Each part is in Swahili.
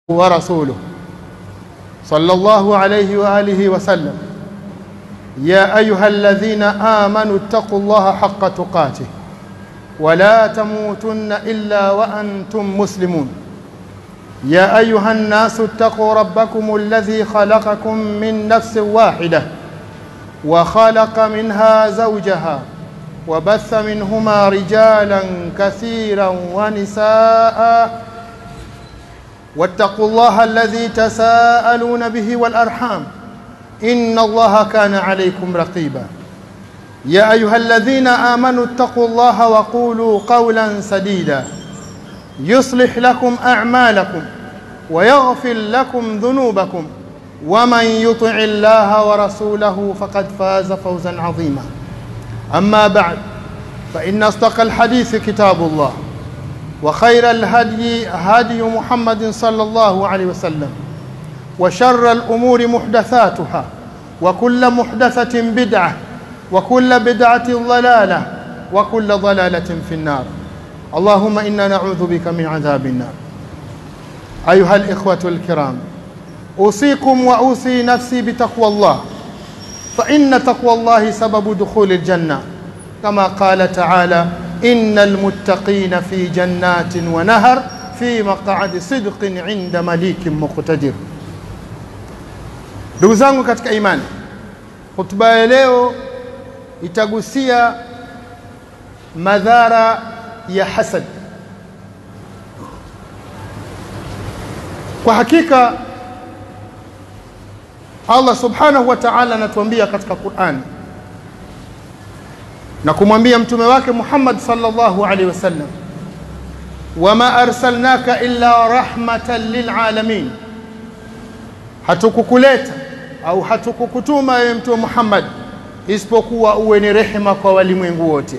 ورسوله صلى الله عليه واله وسلم يا ايها الذين امنوا اتقوا الله حق تقاته ولا تموتن الا وانتم مسلمون يا ايها الناس اتقوا ربكم الذي خلقكم من نفس واحده وخلق منها زوجها وبث منهما رجالا كثيرا ونساء واتقوا الله الذي تساءلون به والارحام ان الله كان عليكم رقيبا يا ايها الذين امنوا اتقوا الله وقولوا قولا سديدا يصلح لكم اعمالكم ويغفر لكم ذنوبكم ومن يطع الله ورسوله فقد فاز فوزا عظيما اما بعد فان اصدق الحديث كتاب الله وخير الهدي هدي محمد صلى الله عليه وسلم وشر الامور محدثاتها وكل محدثه بدعه وكل بدعه ضلاله وكل ضلاله في النار اللهم انا نعوذ بك من عذاب النار ايها الاخوه الكرام اوصيكم واوصي نفسي بتقوى الله فان تقوى الله سبب دخول الجنه كما قال تعالى إن المتقين في جنات ونهر في مقعد صدق عند مليك مقتدر ndugu zangu katika imani hotuba ya leo itagusia madhara ya hasad kwa hakika Allah subhanahu wa ta'ala anatuambia katika Qur'ani na kumwambia mtume wake Muhammad sallallahu alaihi wasallam wama arsalnaka illa rahmatan lilalamin, hatukukuleta au hatukukutuma wewe mtume Muhammad isipokuwa uwe ni rehema kwa walimwengu wote.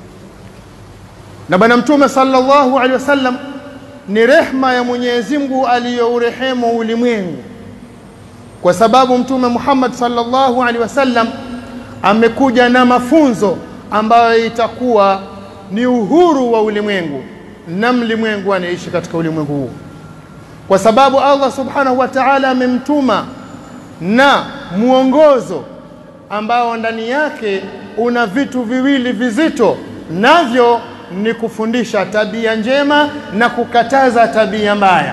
Na bwana mtume sallallahu alaihi wasallam ni rehma ya Mwenyezi Mungu aliyourehemu ulimwengu, kwa sababu mtume Muhammad sallallahu alaihi wasallam amekuja na mafunzo ambayo itakuwa ni uhuru wa ulimwengu na mlimwengu anaishi katika ulimwengu huu, kwa sababu Allah subhanahu wa ta'ala amemtuma na mwongozo ambao ndani yake una vitu viwili vizito, navyo ni kufundisha tabia njema na kukataza tabia mbaya.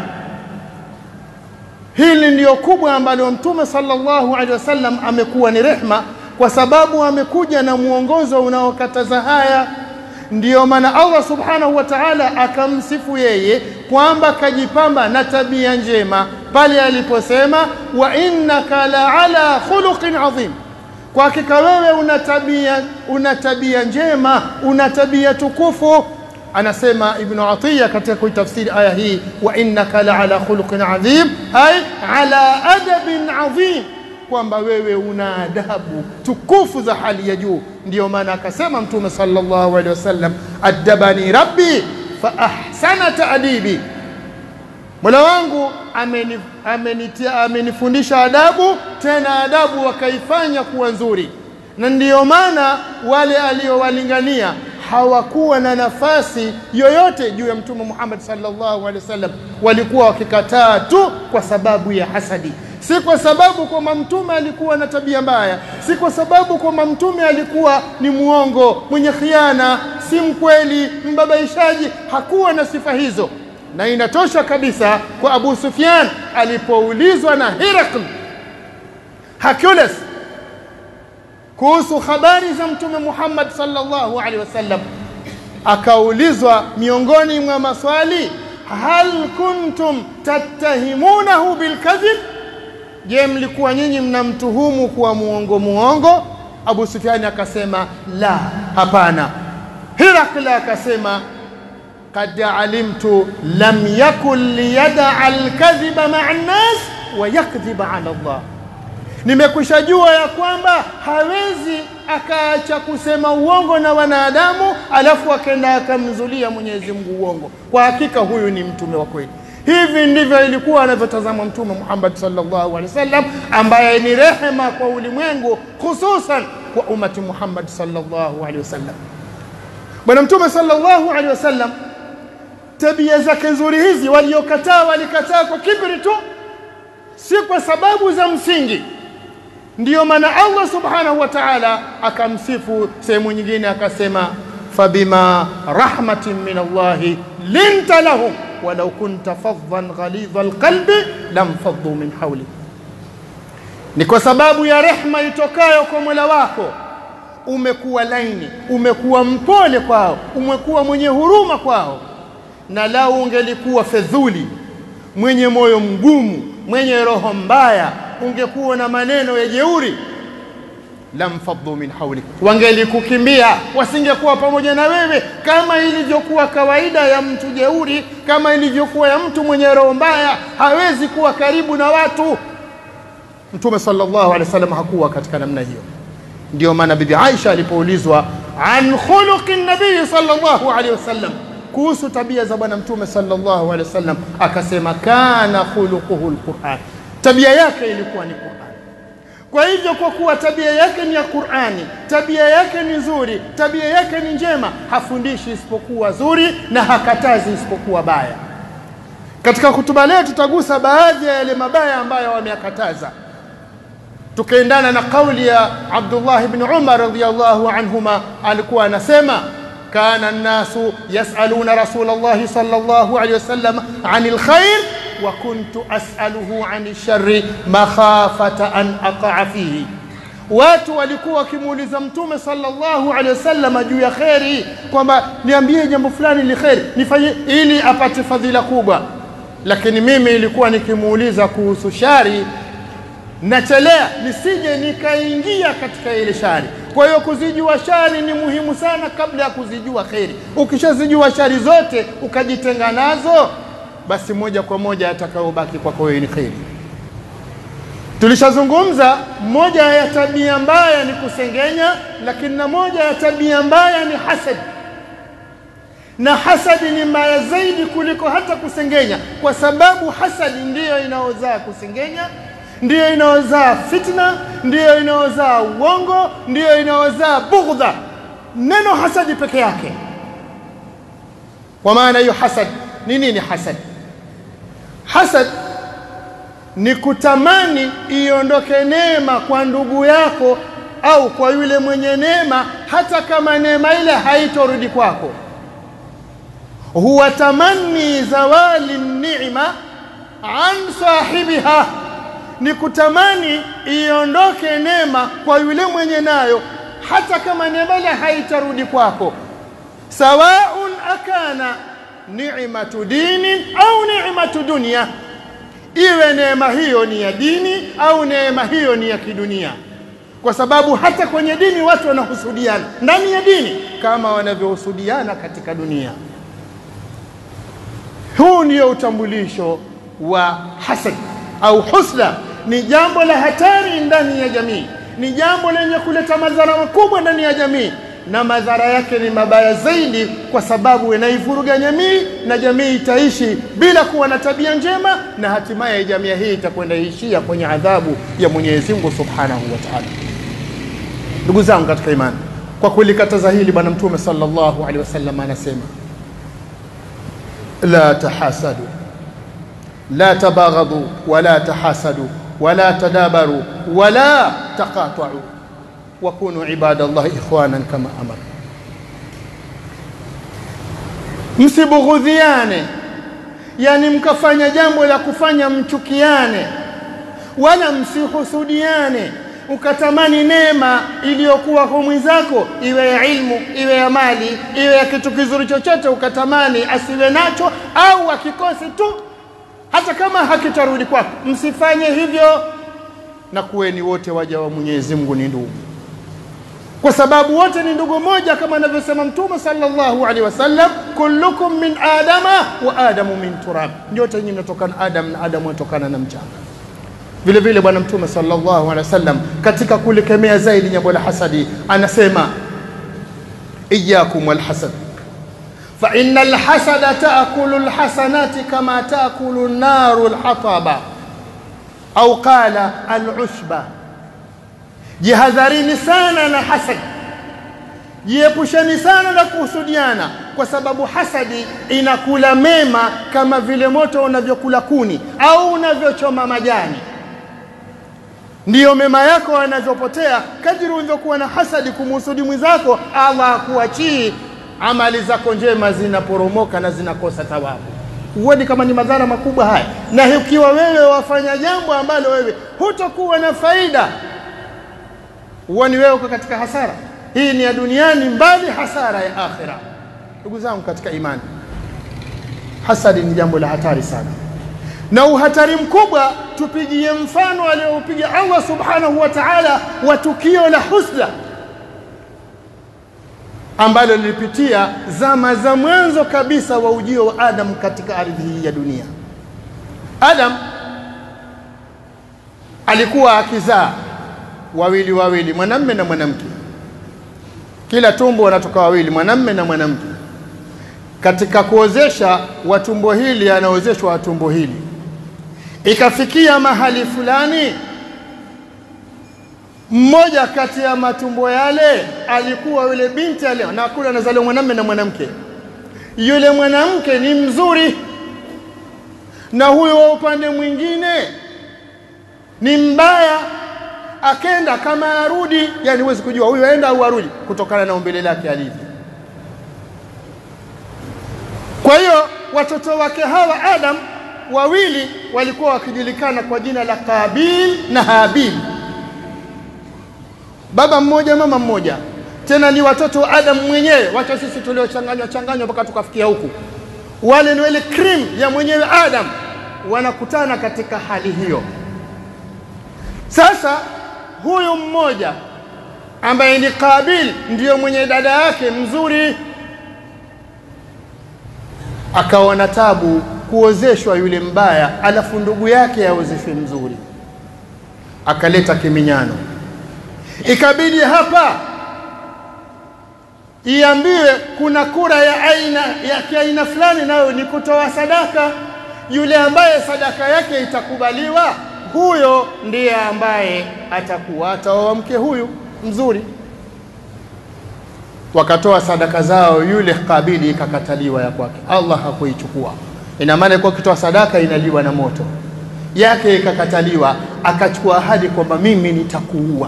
Hili ndiyo kubwa ambalo Mtume sallallahu alaihi wasallam amekuwa ni rehma kwa sababu amekuja na mwongozo unaokataza haya. Ndiyo maana Allah subhanahu wa ta'ala akamsifu yeye kwamba kajipamba na tabia njema pale aliposema, wa innaka la ala khuluqin adhim, kwa hakika wewe una tabia, una tabia njema, una tabia tukufu. Anasema Ibnu Atiya katika kuitafsiri aya hii, wa innaka la ala khuluqin adhim, ay ala adabin adhim kwamba wewe una adabu tukufu za hali ya juu. Ndiyo maana akasema Mtume sallallahu alaihi wasallam, addabani rabbi fa ahsana taadibi, mola wangu ameni, amenitia, amenifundisha adabu, tena adabu wakaifanya kuwa nzuri. Na ndiyo maana wale aliowalingania hawakuwa na nafasi yoyote juu ya Mtume Muhammad sallallahu alaihi wasallam, walikuwa wakikataa tu kwa sababu ya hasadi si kwa sababu kwamba mtume alikuwa na tabia mbaya, si kwa sababu kwamba mtume alikuwa ni mwongo, mwenye khiana, si mkweli, mbabaishaji. Hakuwa na sifa hizo, na inatosha kabisa kwa Abu Sufyan alipoulizwa na Herakl Hercules kuhusu habari za mtume Muhammad sallallahu alaihi wasallam, akaulizwa miongoni mwa maswali, hal kuntum tattahimunahu bilkadhib Je, mlikuwa nyinyi mnamtuhumu kuwa muongo muongo? Abu Sufyani akasema la, hapana. Hirakla akasema kad alimtu lam yakun liyadaa alkadhiba maa nnas wa yakdhiba ala Allah, nimekwisha jua ya kwamba hawezi akaacha kusema uongo na wanadamu alafu akenda akamzulia Mwenyezi Mungu uongo. Kwa hakika huyu ni mtume wa kweli. Hivi ndivyo ilikuwa anavyotazama Mtume Muhammad sallallahu alaihi wasallam, ambaye ni rehema kwa ulimwengu, hususan kwa umati Muhammad sallallahu alaihi wasallam. Bwana Mtume sallallahu alaihi wasallam tabia zake nzuri hizi waliokataa walikataa kwa kibri tu si kwa sababu za msingi ndiyo maana Allah subhanahu wa ta'ala akamsifu sehemu nyingine akasema fabima rahmatin min Allah linta lahum walau kunta faddan ghalidha alqalbi lam faddu min hawli ni kwa sababu ya rehma itokayo kwa Mola wako umekuwa laini umekuwa mpole kwao umekuwa mwenye huruma kwao na lau ungelikuwa fedhuli mwenye moyo mgumu mwenye roho mbaya ungekuwa na maneno ya jeuri lam faddu min hawlik wangelikukimbia wasingekuwa pamoja na wewe kama ilivyokuwa kawaida ya mtu jeuri kama ilivyokuwa ya mtu mwenye roho mbaya hawezi kuwa karibu na watu mtume sallallahu alaihi wasallam hakuwa katika namna hiyo ndio maana bibi Aisha alipoulizwa an khuluqi nabii sallallahu alaihi wasallam kuhusu tabia za bwana mtume sallallahu alaihi wasallam akasema kana khuluquhu alquran tabia yake ilikuwa ni Qur'an kwa hivyo kwa kuwa tabia yake ni ya Qur'ani tabia yake ni nzuri tabia yake ni njema hafundishi isipokuwa zuri na hakatazi isipokuwa baya katika hutuba leo tutagusa baadhi ya yale mabaya ambayo wameyakataza tukaendana na kauli ya Abdullah ibn Umar radhiyallahu anhuma alikuwa anasema kana an-nasu yas'aluna Rasulullah sallallahu alayhi wasallam 'anil khair wa kuntu as'aluhu 'anil sharri makhafata an aqa'a fihi watu walikuwa wakimuuliza mtume sallallahu alaihi wasallam juu ya kheri kwamba niambie jambo fulani li kheri nifanye ili apate fadhila kubwa lakini mimi ilikuwa nikimuuliza kuhusu shari nachelea nisije nikaingia katika ile shari kwa hiyo kuzijua shari ni muhimu sana kabla ya kuzijua kheri ukishazijua shari zote ukajitenga nazo basi moja kwa moja atakayobaki kwako wewe ni kheri tulishazungumza moja ya tabia mbaya ni kusengenya lakini na moja ya tabia mbaya ni hasad na hasadi ni mbaya zaidi kuliko hata kusengenya kwa sababu hasadi ndiyo inaozaa kusengenya ndiyo inaozaa fitna ndiyo inaozaa uongo ndiyo inaozaa bughdha neno hasadi peke yake kwa maana hiyo hasad ni nini hasad hasad ni kutamani iondoke neema kwa ndugu yako au kwa yule mwenye neema hata kama neema ile haitorudi kwako huwa tamanni zawali ni'ma an sahibiha ni kutamani iondoke neema kwa yule mwenye nayo hata kama neema ile haitarudi kwako sawaun akana ni'matu dini au ni'matu dunya iwe neema hiyo ni ya dini au neema hiyo ni ya kidunia kwa sababu hata kwenye dini watu wanahusudiana ndani ya dini kama wanavyohusudiana katika dunia huu ndio utambulisho wa hasad au husda ni jambo la hatari ndani ya jamii ni jambo lenye kuleta madhara makubwa ndani ya jamii na madhara yake ni mabaya zaidi kwa sababu inaivuruga jamii na jamii itaishi bila kuwa na tabia njema na hatimaye jamii hii itakwenda ishia kwenye adhabu ya Mwenyezi Mungu Subhanahu wa Ta'ala. Ndugu zangu katika imani, kwa kulikataza hili Bwana Mtume sallallahu alaihi wasallam anasema la tahasadu la tabaghadu wala tahasadu wala tadabaru wala taqata'u wakunu ibadallahi ikhwanan kama amara, msibughudhiane, yani mkafanya jambo la kufanya mchukiane, wala msihusudiane, ukatamani neema iliyokuwa kwa mwenzako, iwe ya ilmu, iwe ya mali, iwe ya kitu kizuri chochote, ukatamani asiwe nacho au akikose tu, hata kama hakitarudi kwako. Msifanye hivyo, na kuweni wote waja wa Mwenyezi Mungu ni ndugu kwa sababu wote ni ndugu moja kama anavyosema mtume sallallahu alaihi wasallam kullukum min adama wa adamu min turab nyote nyinyi mnatokana adam na adamu anatokana na mchanga vile vile bwana mtume sallallahu alaihi wasallam katika kulikemea zaidi jambo la hasadi anasema iyyakum walhasad fa inna alhasada taakulu alhasanati kama taakulu an-naru alhataba au qala alushba jihadharini sana na hasad jiepusheni sana na kuhusudiana kwa sababu hasadi inakula mema kama vile moto unavyokula kuni au unavyochoma majani ndiyo mema yako yanavyopotea kadiri ulivyokuwa na hasadi kumuhusudi mwenzako allah akuachii amali zako njema zinaporomoka na zinakosa thawabu huoni kama ni madhara makubwa haya na ukiwa wewe wafanya jambo ambalo wewe hutokuwa na faida huoni wewe uko katika hasara hii ni ya duniani mbali hasara ya akhira ndugu zangu katika imani hasadi ni jambo la hatari sana na uhatari mkubwa tupigie mfano aliyoupiga Allah subhanahu wa ta'ala wa tukio la husda ambalo lilipitia zama za mwanzo kabisa wa ujio wa Adam katika ardhi hii ya dunia. Adam alikuwa akizaa wawili wawili, mwanamme na mwanamke. Kila tumbo wanatoka wawili, mwanamme na mwanamke. Katika kuozesha wa tumbo hili anaozeshwa wa tumbo hili, ikafikia mahali fulani mmoja kati ya matumbo yale alikuwa yule binti ale na kule anazaliwa mwanamume na mwanamke. Yule mwanamke ni mzuri, na huyo wa upande mwingine ni mbaya. Akenda kama arudi, yani huwezi kujua huyu aenda au arudi kutokana na umbile lake alivyo. Kwa hiyo watoto wake hawa Adam wawili walikuwa wakijulikana kwa jina la Kabil na Habil baba mmoja mama mmoja, tena ni watoto wa Adam mwenyewe. Wacha sisi tuliochanganywa changanywa mpaka tukafikia huku, wale ni ile cream ya mwenyewe Adam, wanakutana katika hali hiyo. Sasa huyu mmoja ambaye ni Kabil ndiyo mwenye dada yake mzuri, akaona tabu kuozeshwa yule mbaya, alafu ndugu yake aozeshwe mzuri, akaleta kiminyano ikabidi hapa iambiwe kuna kura ya aina ya kiaina fulani, nayo ni kutoa sadaka. Yule ambaye sadaka yake itakubaliwa, huyo ndiye ambaye atakuwa ataoa mke huyu mzuri. Wakatoa sadaka zao, yule Kabili ikakataliwa ya kwake, Allah hakuichukua. Ina maana kwa kitoa sadaka inaliwa na moto, yake ikakataliwa. Akachukua ahadi kwamba mimi nitakuua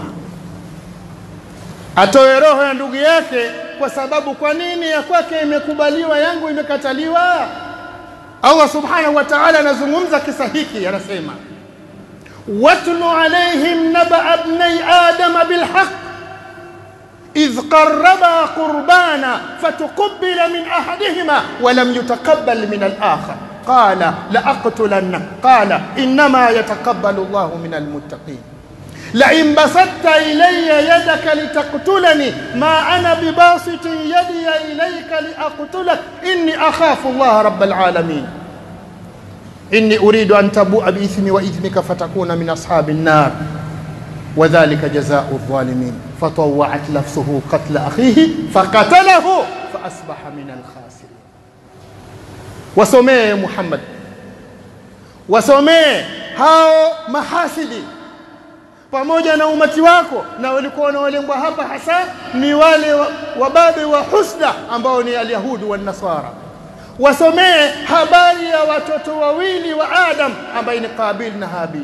atoe roho ya ndugu yake, kwa sababu kwa nini ya kwake imekubaliwa, yangu imekataliwa? Allah subhanahu wa ta'ala anazungumza kisa hiki, anasema watlu alaihim naba bnai adama bilhaq idh qarraba qurbana fatuqubila min ahadihima walam yutaqabbal min alakhar qala laaqtulannak qala innama yataqabbalu Allahu min almuttaqin لئن بسطت إلي يدك لتقتلني ما أنا بباسط يدي إليك لأقتلك إني أخاف الله رب العالمين إني أريد أن تبوء بإثمي وإثمك فتكون من أصحاب النار وذلك جزاء الظالمين فطوعت نفسه قتل أخيه فقتله فأصبح من الخاسرين وسميه محمد وسميه هاو محاسدي pamoja na umati wako, na walikuwa wanaolengwa hapa hasa ni wale wababe wa husda ambao ni alyahudi wa nasara. Wasomee habari ya watoto wawili wa Adam ambaye ni Qabil na Habil.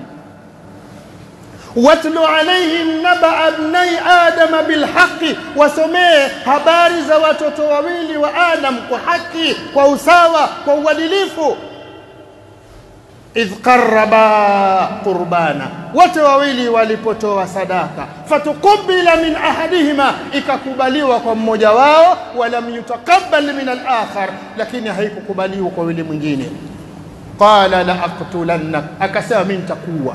watlu alaihim naba abnai adama bilhaqi, wasomee habari za watoto wawili wa Adam kwa haki, kwa usawa, kwa uadilifu idh qarraba qurbana, wote wawili walipotoa sadaka, fatukubila min ahadihima, ikakubaliwa kwa mmoja wao, walam yutaqabbal min alakhar, lakini haikukubaliwa kwa yule mwingine. Qala la aqtulannak, akasema mimi nitakuwa.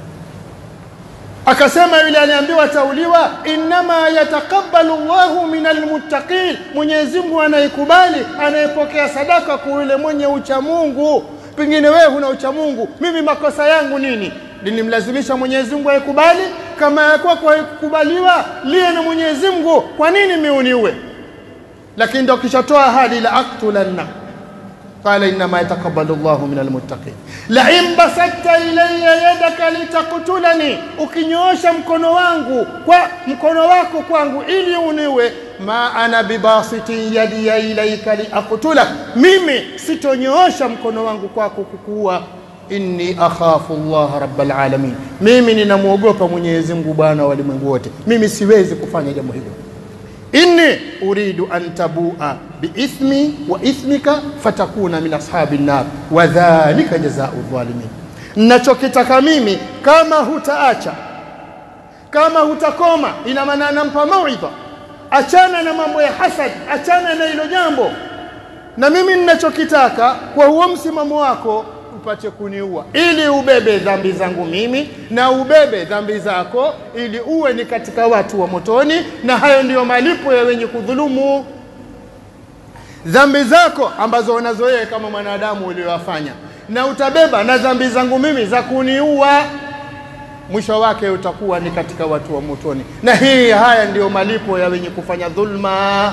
Akasema yule aliambiwa tauliwa, innama yataqabbalu Allahu min almuttaqin, Mwenyezi Mungu anayekubali anayepokea sadaka kwa yule mwenye ucha Mungu pengine wewe huna ucha Mungu, mimi makosa yangu nini? Nilimlazimisha Mwenyezi Mungu aikubali? Kama ya kwako haikukubaliwa, liye na Mwenyezi Mungu, kwa nini mimi uniue? Lakini ndo kishatoa ahadi la aktulanna qala innama yataqabbalu Allahu min almuttaqin la in basatta ilayya yadaka litaktulani, ukinyoosha mkono wangu kwa mkono wako kwangu ili uniue, ma ana bibasitin yadiya ilaika liaqtulak, mimi sitonyoosha mkono wangu kwako kukuua. Inni akhafu Allah rabbal alamin, mimi ninamwogopa Mwenyezi Mungu bwana wa walimwengu wote, mimi siwezi kufanya jambo hilo. Inni uridu an tabua biithmi wa ithmika fatakuna min ashabi nnar wa dhalika jazau dhalimin, nachokitaka mimi kama hutaacha kama hutakoma, ina maana anampa mauidha, achana na mambo ya hasad, achana na hilo jambo, na mimi ninachokitaka kwa huo msimamo wako upate kuniua, ili ubebe dhambi zangu mimi na ubebe dhambi zako, ili uwe ni katika watu wa motoni, na hayo ndiyo malipo ya wenye kudhulumu. Dhambi zako ambazo unazo wewe kama mwanadamu uliyowafanya, na utabeba na dhambi zangu mimi za kuniua mwisho wake utakuwa ni katika watu wa motoni. Na hii haya ndiyo malipo ya wenye kufanya dhulma.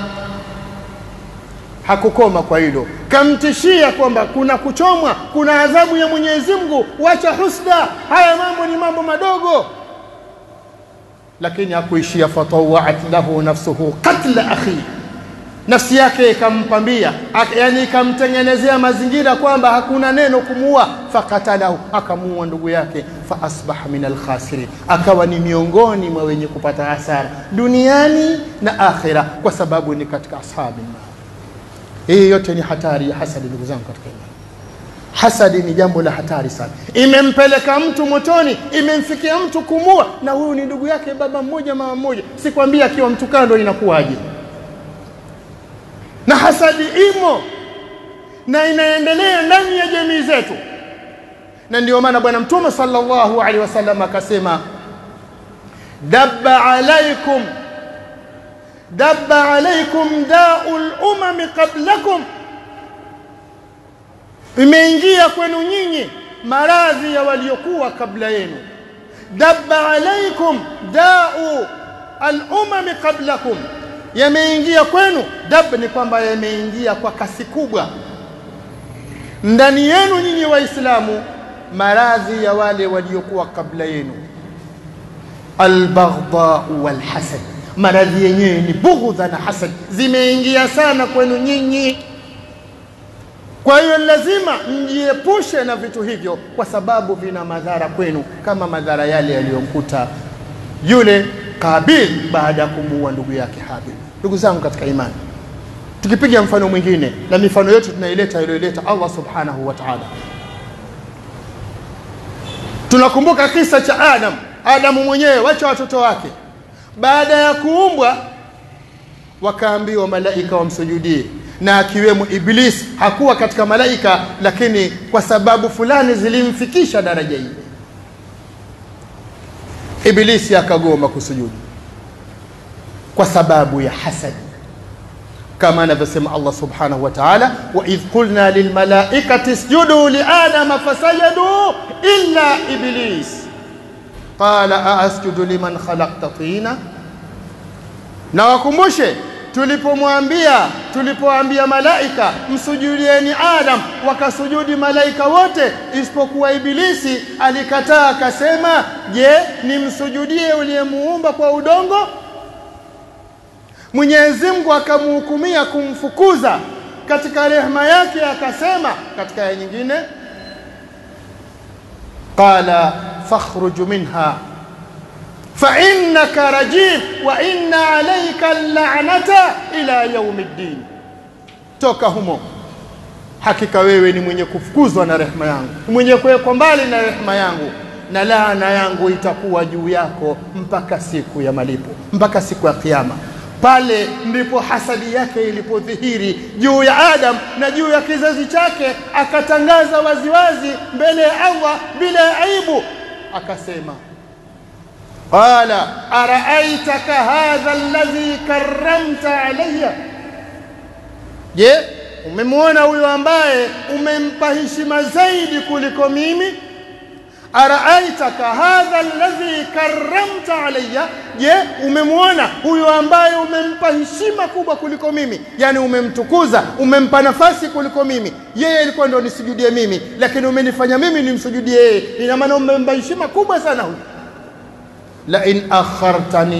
Hakukoma kwa hilo, kamtishia kwamba kuna kuchomwa, kuna adhabu ya Mwenyezi Mungu, wacha husda, haya mambo ni mambo madogo. Lakini hakuishia, fatawaat lahu nafsuhu qatla akhi nafsi yake ikampambia, yani ikamtengenezea mazingira kwamba hakuna neno kumuua, fakatalahu, akamuua ndugu yake, fa asbaha min alkhasirin, akawa ni miongoni mwa wenye kupata hasara duniani na akhira, kwa sababu ni katika ashabi nar. Hii yote ni hatari ya hasadi, ndugu zangu katika imani. Hasadi ni jambo la hatari sana, imempeleka mtu motoni, imemfikia mtu kumua, na huyu ni ndugu yake, baba mmoja mama mmoja. Sikwambia akiwa mtu kando inakuwaje? na hasadi imo na inaendelea ndani ya jamii zetu, na ndio maana Bwana Mtume sallallahu alaihi wasallam akasema, dabba alaikum dabba alaikum daul umami qablakum, imeingia kwenu nyinyi maradhi ya waliokuwa kabla yenu. Dabba alaikum dau alumami qablakum yameingia kwenu. Dab ni kwamba yameingia kwa kasi kubwa ndani yenu nyinyi Waislamu, maradhi ya wale waliokuwa kabla yenu, albaghdau walhasad. Maradhi yenyewe ni bughdha na hasad, zimeingia sana kwenu nyinyi. Kwa hiyo lazima mjiepushe na vitu hivyo, kwa sababu vina madhara kwenu, kama madhara yale yaliyomkuta yule Kabil baada ya kumuua ndugu yake Habil. Ndugu zangu katika imani, tukipiga mfano mwingine na mifano yote tunaileta iliyoileta Allah subhanahu wa ta'ala, tunakumbuka kisa cha Adam. Adamu mwenyewe wacha watoto wake, baada ya kuumbwa wakaambiwa malaika wamsujudie, na akiwemo Iblis. Hakuwa katika malaika, lakini kwa sababu fulani zilimfikisha daraja hii Ibilisi akagoma kusujudu kwa sababu ya hasad, kama anavyosema Allah subhanahu wa ta'ala, wa idh qulna lilmalaikati isjudu liadama fasajadu illa iblis qala aasjudu liman khalaqta tina. Na wakumbushe tulipomwambia tulipoambia malaika msujudieni Adam, wakasujudi malaika wote isipokuwa Ibilisi alikataa, akasema, je, nimsujudie uliyemuumba kwa udongo? Mwenyezi Mungu akamhukumia kumfukuza katika rehema yake, akasema katika aya nyingine, qala fakhruj minha fa innaka rajim wa inna alayka la'nata ila yaumi ddin, toka humo, hakika wewe ni mwenye kufukuzwa na rehema yangu, mwenye kuwekwa mbali na rehema yangu, na laana yangu itakuwa juu yako mpaka siku ya malipo, mpaka siku ya Kiyama. Pale ndipo hasadi yake ilipodhihiri juu ya Adam na juu ya kizazi chake, akatangaza waziwazi mbele ya Allah bila ya aibu, akasema qala araaitaka hadha alladhi karramta alayya, je, umemwona huyo ambaye umempa heshima zaidi kuliko mimi? Araaitaka hadha alladhi karramta alayya, je, umemwona huyo ambaye umempa heshima kubwa kuliko mimi, yani umemtukuza, umempa nafasi kuliko mimi. Yeye ilikuwa ndio nisujudie mimi, lakini umenifanya mimi nimsujudie yeye. Ina maana umempa heshima kubwa sana huyo la in akhartani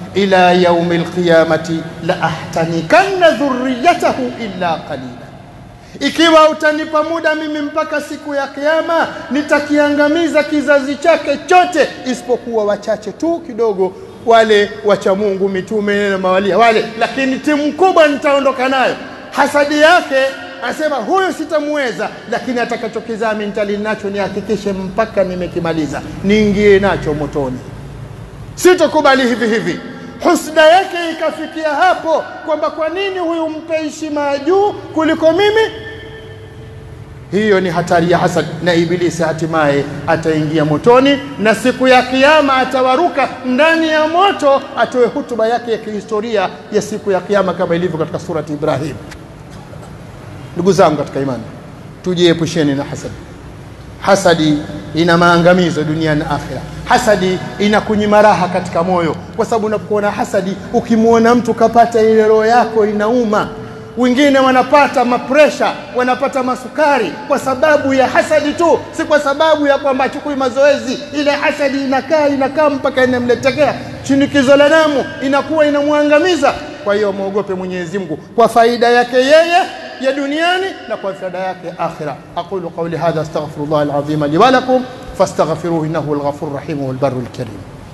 ila yaumi lqiyamati la ahtanikanna dhurriyatahu illa qalila ikiwa utanipa muda mimi mpaka siku ya kiyama nitakiangamiza kizazi chake chote isipokuwa wachache tu kidogo wale wacha Mungu mitume na mawalia wale lakini timu kubwa nitaondoka nayo hasadi yake anasema huyu sitamweza lakini atakachokizaa mintali nacho nihakikishe mpaka nimekimaliza niingie nacho motoni sitokubali hivi hivi husda yake ikafikia hapo kwamba kwa nini huyu mpe heshima ya juu kuliko mimi hiyo ni hatari ya hasad na ibilisi hatimaye ataingia motoni na siku ya kiyama atawaruka ndani ya moto atoe hutuba yake ya kihistoria ya siku ya kiyama kama ilivyo katika surati ibrahim ndugu zangu katika imani tujiepusheni na hasadi hasadi ina maangamizo duniani na akhira hasadi inakunyima raha katika moyo kwa sababu unapokuwa na hasadi ukimwona mtu kapata ile roho yako inauma wengine wanapata mapresha wanapata masukari kwa sababu ya hasadi tu si kwa sababu ya kwamba achukui mazoezi ile hasadi inakaa inakaa mpaka inamletekea shinikizo la damu inakuwa inamwangamiza kwa hiyo mwogope mwenyezi mungu kwa faida yake yeye ya duniani na kwa faida yake akhira aqulu qawli hadha astaghfirullah alazim li wa lakum fastaghfiruhu innahu alghafur rahim wal barru alkarim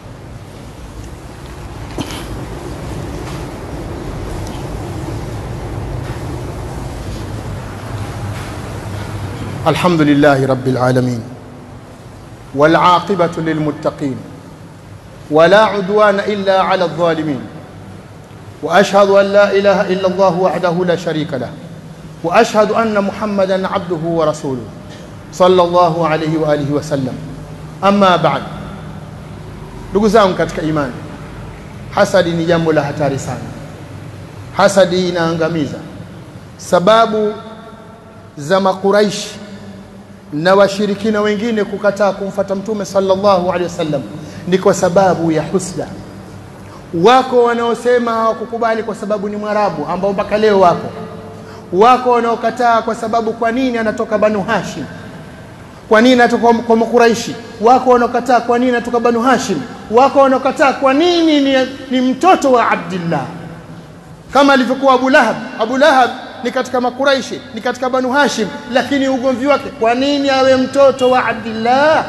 الحمد لله رب العالمين والعاقبة للمتقين ولا عدوان إلا على الظالمين وأشهد أن لا إله إلا الله وحده لا شريك له وأشهد أن محمدا عبده ورسوله صلى الله عليه وآله وسلم أما بعد ndugu zangu katika imani hasadi ni jambo la hatari sana hasadi inaangamiza sababu za makuraishi na washirikina wengine kukataa kumfata mtume sallallahu alaihi wasallam ni kwa sababu ya husda wako wanaosema hawakukubali kwa sababu ni mwarabu ambao mpaka leo wako wako wanaokataa kwa sababu kwa nini anatoka banu hashim kwa nini anatoka kwa makuraishi wako wanaokataa kwa nini anatoka banu hashim wako wanaokataa kwa nini ni, ni mtoto wa abdillah kama alivyokuwa abu lahab abu lahab ni katika makuraishi ni katika banu hashim lakini ugomvi wake kwa nini awe mtoto wa abdillah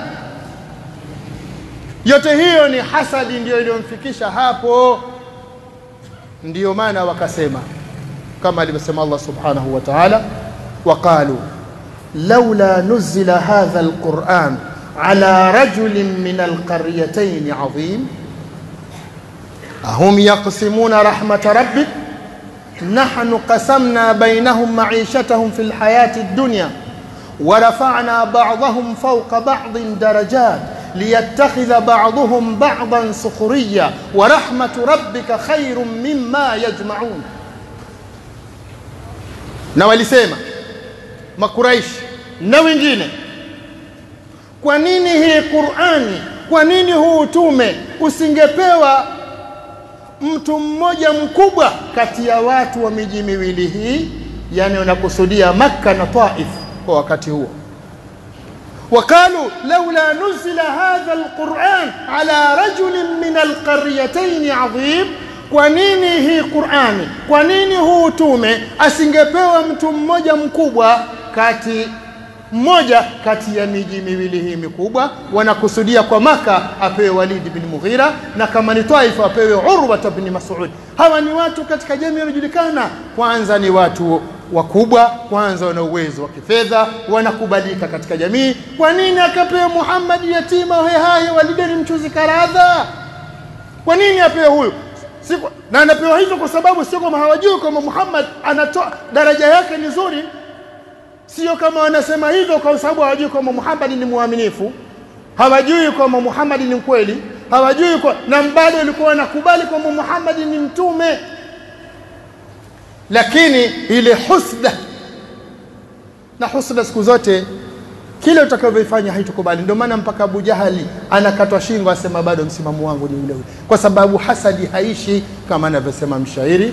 yote hiyo ni hasadi ndiyo iliyomfikisha hapo ndiyo maana wakasema kama alivyosema Allah subhanahu wa ta'ala waqalu laula nuzila hadha alquran ala rajulin min alqaryatayn azim ahum yaqsimuna rahmata rabbik نحن قسمنا بينهم معيشتهم في الحياة الدنيا ورفعنا بعضهم فوق بعض درجات ليتخذ بعضهم بعضا سخريا ورحمة ربك خير مما يجمعون na walisema makuraishi na wengine kwa nini hii qurani kwa nini huu utume usingepewa mtu mmoja mkubwa kati ya watu wa miji miwili hii yani unakusudia makka na taif kwa wakati huo وقالوا لولا نزل هذا القرآن على رجل من القريتين عظيم kwa nini hii Qur'ani kwa nini huu utume asingepewa mtu mmoja mkubwa kati mmoja kati ya miji miwili hii mikubwa wanakusudia kwa maka apewe Walid bin Mughira na kama ni Taifa apewe Urwa bin Mas'ud hawa ni watu katika jamii wanajulikana kwanza ni watu wakubwa kwanza wana uwezo wa kifedha wanakubalika katika jamii kwa nini akapewa Muhammad yatima hehahe walideni mchuzi karadha kwa nini apewe huyu Siku, na anapewa hivyo kwa sababu sio kama hawajui kwamba Muhammad anatoa daraja yake ni nzuri sio kama wanasema hivyo kwa sababu hawajui kwamba Muhammad ni mwaminifu hawajui kwamba Muhammad ni mkweli hawajui kwa na bado walikuwa wanakubali kwamba Muhammad ni mtume lakini ile husda na husda siku zote kile utakavyofanya haitukubali ndio maana mpaka Abu Jahali anakatwa shingo asema bado msimamo wangu ni ule ule kwa sababu hasadi haishi kama anavyosema mshairi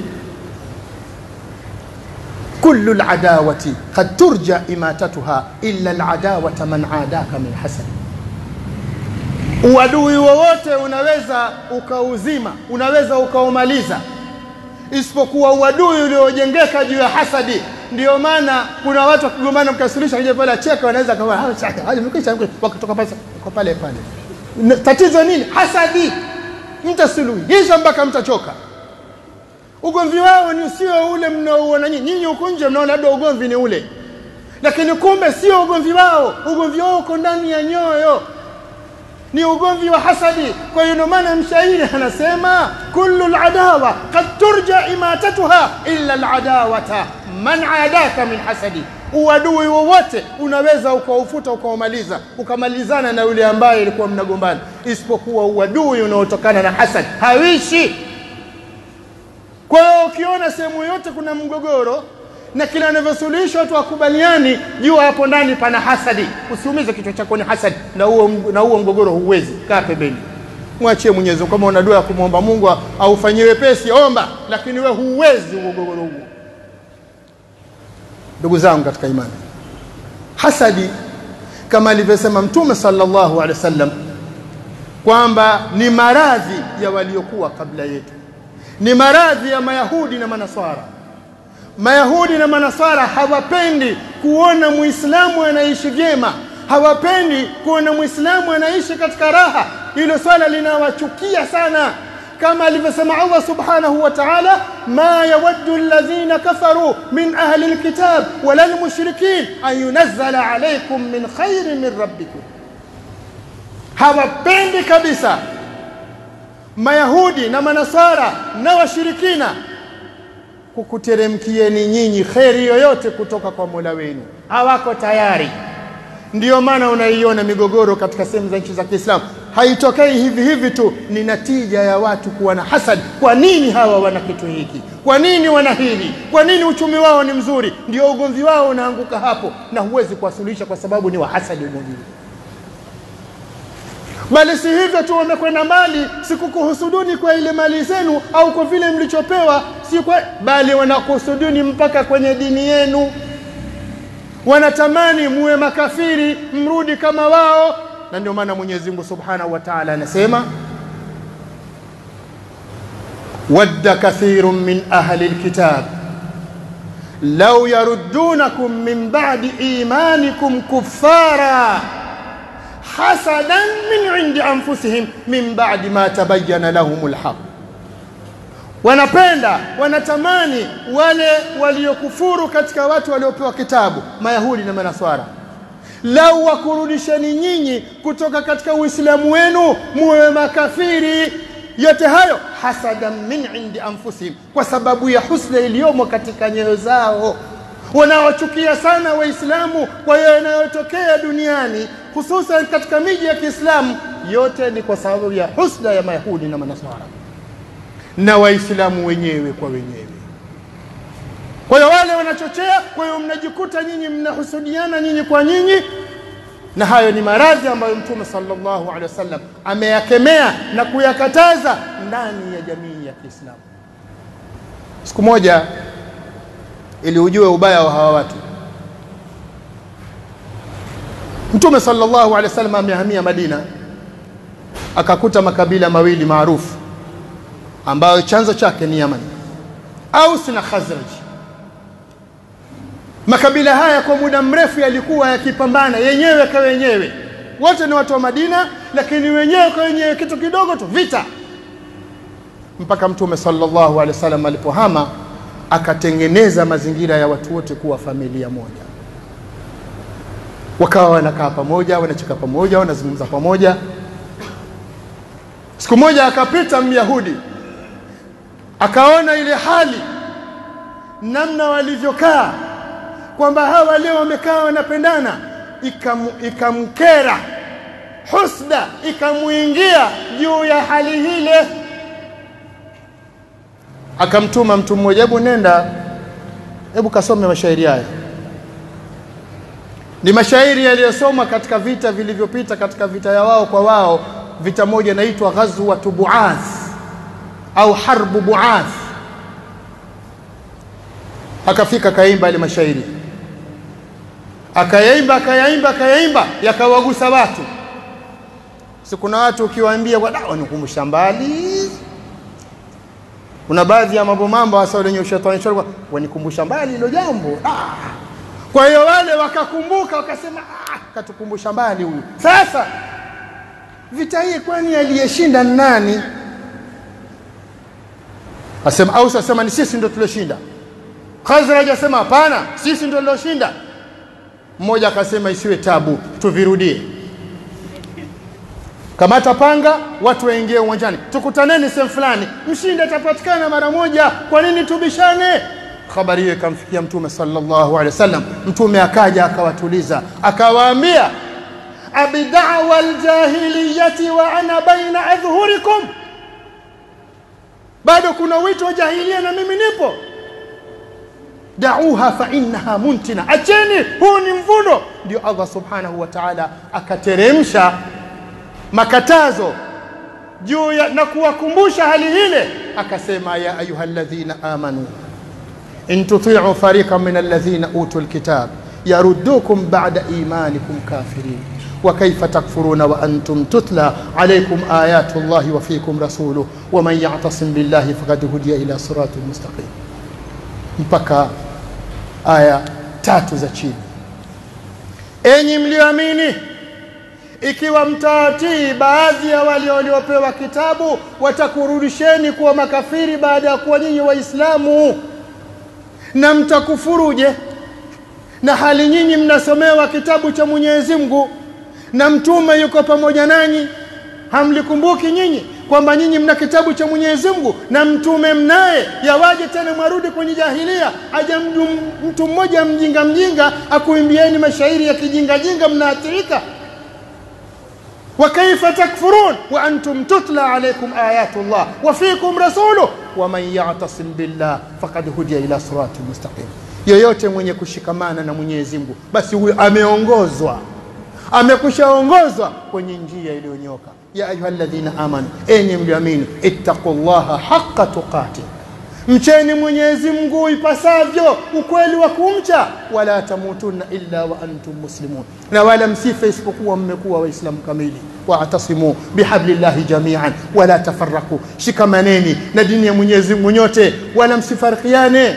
كل العداوة قد ترجى إماتتها إلا العداوة من عاداك من حسد Uadui wowote unaweza ukauzima, unaweza ukaumaliza, isipokuwa uadui uliojengeka juu ya hasadi. Ndiyo maana kuna watu wakigombana, mkasirisha kija pale acheka, wanaweza kama wakitoka pale kwa pale pale. Tatizo nini? Hasadi. Mtasuluhisha mpaka mtachoka. Ugomvi wao ni sio ule mnaouona nyinyi. Nyinyi huko nje mnaona labda ugomvi ni ule, lakini kumbe sio ugomvi wao. Ugomvi wao uko ndani ya nyoyo ni ugomvi wa hasadi. Kwa hiyo ndio maana mshairi anasema kullu aladawa qad turja imatatuha illa aladawata man adaka min hasadi, uadui wowote unaweza ukaufuta ukaumaliza ukamalizana na yule ambaye ilikuwa mnagombana, isipokuwa uadui unaotokana na hasad hawishi. Kwa hiyo ukiona sehemu yote kuna mgogoro na kila anavyosuluhishwa watu wakubaliani, jua hapo ndani pana hasadi. Usiumize kichwa chako ni hasadi, na huo na huo mgogoro huwezi. Kaa pembeni, mwachie Mwenyezi Mungu. Kama una dua ya kumwomba Mungu aufanyie wepesi, omba, lakini we huwezi mgogoro huo. Ndugu zangu katika imani, hasadi kama alivyosema Mtume sallallahu alaihi wasallam kwamba ni maradhi ya waliokuwa kabla yetu, ni maradhi ya Mayahudi na Manaswara. Mayahudi na Manaswara hawapendi kuona Muislamu anaishi vyema, hawapendi kuona Muislamu anaishi katika raha. Hilo swala linawachukia sana, kama alivyosema Allah subhanahu wa ta'ala, ma yawaddu alladhina kafaru min ahli alkitab wala almushrikin an yunazzala alaykum min khairin min rabbikum. Hawapendi kabisa Mayahudi na Manaswara na washirikina kukuteremkieni nyinyi kheri yoyote kutoka kwa Mola wenu, hawako tayari. Ndiyo maana unaiona migogoro katika sehemu za nchi za Kiislamu haitokei hivi hivi tu, ni natija ya watu kuwa na hasad. Kwa nini hawa wana kitu hiki? Kwa nini wana hili? Kwa nini uchumi wao ni mzuri? Ndio ugomvi wao unaanguka hapo, na huwezi kuwasuluhisha kwa sababu ni wahasadi ugomvi bali si hivyo tu, wamekwenda mbali, sikukuhusuduni kwa ile mali zenu au kwa vile mlichopewa, si kwa, bali wanakuhusuduni mpaka kwenye dini yenu. Wanatamani muwe makafiri, mrudi kama wao. Na ndio maana Mwenyezi Mungu Subhanahu wa Ta'ala anasema wadda kathirun min ahli alkitab law yaruddunakum min ba'di imanikum kuffara hasadan min indi anfusihim min ba'di ma tabayyana lahumul haq, wanapenda wanatamani wale waliokufuru katika watu waliopewa kitabu, Mayahudi na Manaswara, lau wakurudisheni nyinyi kutoka katika Uislamu wenu muwe makafiri. Yote hayo hasadan min indi anfusihim, kwa sababu ya husna iliyomo katika nyoyo zao wanaochukia sana Waislamu kwa hiyo yanayotokea duniani hususan katika miji ya Kiislamu, yote ni kwa sababu ya husda ya Mayahudi na Manaswara na Waislamu wenyewe kwa wenyewe. Kwa hiyo wale wanachochea, kwa hiyo mnajikuta nyinyi mnahusudiana nyinyi kwa nyinyi, na hayo ni maradhi ambayo Mtume sallallahu alaihi wasallam ameyakemea na kuyakataza ndani ya jamii ya Kiislamu. Siku moja ili ujue ubaya wa hawa watu. Mtume sallallahu alaihi wasallam amehamia Madina, akakuta makabila mawili maarufu ambayo chanzo chake ni Yaman, Aus na Khazraj. Makabila haya kwa muda mrefu yalikuwa yakipambana yenyewe kwa wenyewe, wote ni watu wa Madina, lakini wenyewe kwa wenyewe, kitu kidogo tu vita, mpaka Mtume sallallahu alaihi wasallam alipohama akatengeneza mazingira ya watu wote kuwa familia moja, wakawa wanakaa pamoja, wanacheka pamoja, wanazungumza pamoja. Siku moja akapita Myahudi akaona ile hali namna walivyokaa, kwamba hawa leo wamekaa wanapendana, ikamkera, husda ikamuingia juu ya hali hile akamtuma mtu mmoja, hebu nenda, hebu kasome mashairi haya. Ni mashairi yaliyosomwa katika vita vilivyopita, katika vita ya wao kwa wao. Vita moja inaitwa Ghazwatu Buath au Harbu Buath. Akafika akaimba ile mashairi, akayaimba akayaimba akayaimba, yakawagusa watu. si kuna watu ukiwaambia wanikumbusha mbali kuna baadhi ya mambo mambo hasa wenye ushetani shari wanikumbusha mbali hilo jambo ah. kwa hiyo wale wakakumbuka wakasema ah, katukumbusha mbali huyu sasa vita hii kwani aliyeshinda nani asema au asema ni sisi ndio tulioshinda Khazraj asema hapana sisi ndio tulioshinda mmoja akasema isiwe tabu tuvirudie kamata panga watu waingie uwanjani tukutaneni sehemu fulani mshindi atapatikana mara moja kwa nini tubishane habari hiyo ikamfikia mtume sallallahu alaihi wasallam mtume akaja akawatuliza akawaambia abidawa aljahiliyati wa ana baina adhhurikum bado kuna wito wa jahilia na mimi nipo dauha fa innaha muntina acheni huu ni mvuno ndio Allah subhanahu wa ta'ala akateremsha makatazo juu ya na kuwakumbusha hali ile akasema ya ayyuhalladhina amanu in tuti'u fariqan min alladhina utul kitab yaruddukum ba'da imanikum kafirin وكيف تكفرون وأنتم تتلى عليكم آيات الله وفيكم رسوله ومن يعتصم بالله فقد هدي إلى صراط مستقيم mpaka aya tatu za chini enyi mlioamini ikiwa mtatii baadhi ya wale waliopewa kitabu watakurudisheni kuwa makafiri baada ya kuwa nyinyi waislamu na mtakufuruje na hali nyinyi mnasomewa kitabu cha Mwenyezi Mungu na mtume yuko pamoja nanyi hamlikumbuki nyinyi kwamba nyinyi mna kitabu cha Mwenyezi Mungu na mtume mnaye yawaje tena mwarudi kwenye jahilia aja mtu mmoja mjinga mjinga akuimbieni mashairi ya kijinga jinga mnaathirika وكيف تكفرون وأنتم تتلى عليكم آيات الله وفيكم رسوله ومن يعتصم بالله فقد هدي إلى صراط مستقيم yoyote mwenye kushikamana na Mwenyezi Mungu basi huyo ameongozwa amekushaongozwa kwenye njia iliyonyoka ya ayyuhalladhina amanu enyi mlioamini ittaqullaha haqqa tuqatih mcheni Mwenyezi Mungu ipasavyo ukweli wa kumcha wala tamutunna illa wa antum muslimun na wala msife isipokuwa mmekuwa waislamu kamili waatasimu bihablillahi jami'an wala tafarraku shikamaneni na dini ya Mwenyezi Mungu nyote wala msifarikiane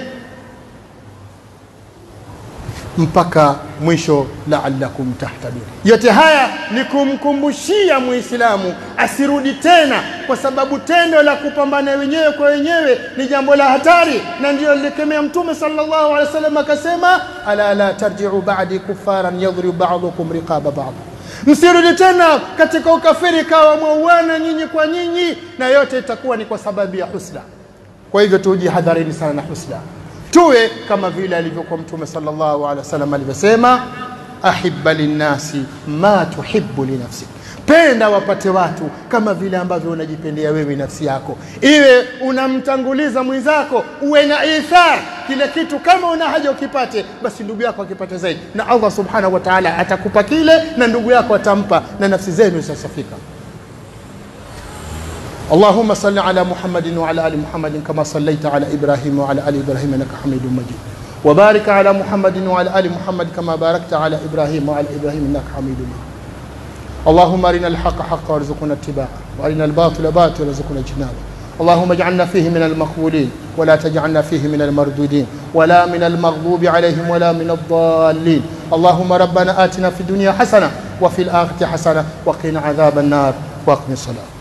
mpaka mwisho la'allakum tahtadun yote haya ni kumkumbushia muislamu asirudi tena kwa sababu tendo la kupambana wenyewe kwa wenyewe ni jambo la hatari na ndio lilikemea mtume sallallahu alaihi wasallam akasema ala la tarji'u ba'di kufaran yadhribu ba'dukum riqaba ba'd msirudi tena katika ukafiri kawa mwauana nyinyi kwa nyinyi na yote itakuwa ni kwa sababu ya husda kwa hivyo tujihadharini sana na husda tuwe kama vile alivyokuwa mtume sallallahu alaihi wasallam alivyosema ahibba linnasi ma tuhibbu linafsik penda wapate watu kama vile ambavyo unajipendea wewe nafsi yako iwe unamtanguliza mwenzako uwe na ithar kile kitu kama una haja ukipate basi ndugu yako akipate zaidi na Allah subhanahu wa ta'ala atakupa kile na ndugu yako atampa na nafsi zenu zitasafika اللهم صل على محمد وعلى ال محمد كما صليت على ابراهيم وعلى ال ابراهيم انك حميد مجيد وبارك على محمد وعلى ال محمد كما باركت على ابراهيم وعلى ابراهيم انك حميد مجيد اللهم ارنا الحق حقا وارزقنا اتباعه وارنا الباطل باطلا وارزقنا اجتنابه اللهم اجعلنا فيه من المقبولين ولا تجعلنا فيه من المردودين ولا من المغضوب عليهم ولا من الضالين اللهم ربنا آتنا في الدنيا حسنة وفي الآخرة حسنة وقنا عذاب النار واقم الصلاة